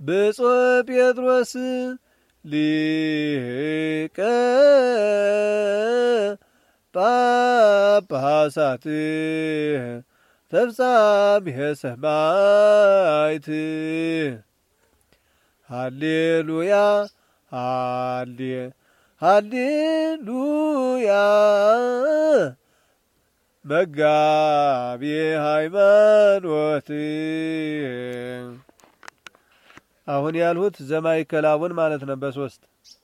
ብፁዕ ጴጥሮስ ሊቀ ጳጳሳት ተፍጻምየ ሰማዕት ሃሌሉያ ሃሌ ሃሌሉያ መጋቤ ሃይማኖት አሁን ያልሁት ዘማይከላቡን ማለት ነው። በሶስት